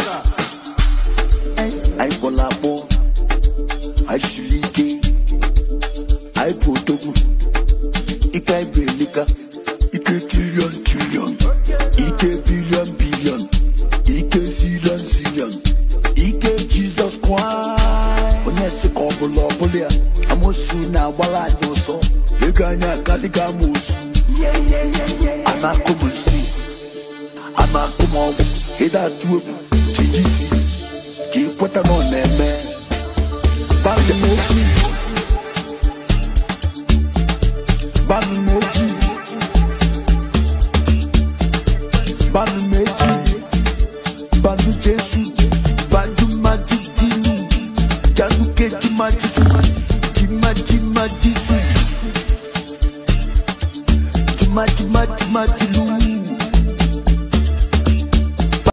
anyị kpọrọ akpọ anyị siri ike anyị bụ odogwu ike anyị bụ elika ike trilion trilion ike bilion bilion ike zilion zilion ike jizọs kraịst onye si ka ọ bụla ọbụla ya amosu na-agbara anyị ọsọ ego anyị akadịga amosu a na-akụ m nsi a na-akụ m ọgwụ ịda atụ egwu tinye isi ka ị kweta na ọ na-eme Bami moji Bami moji Bami meji Bami Jesu Banju maji dinu Janu keji maji su Jima jima ji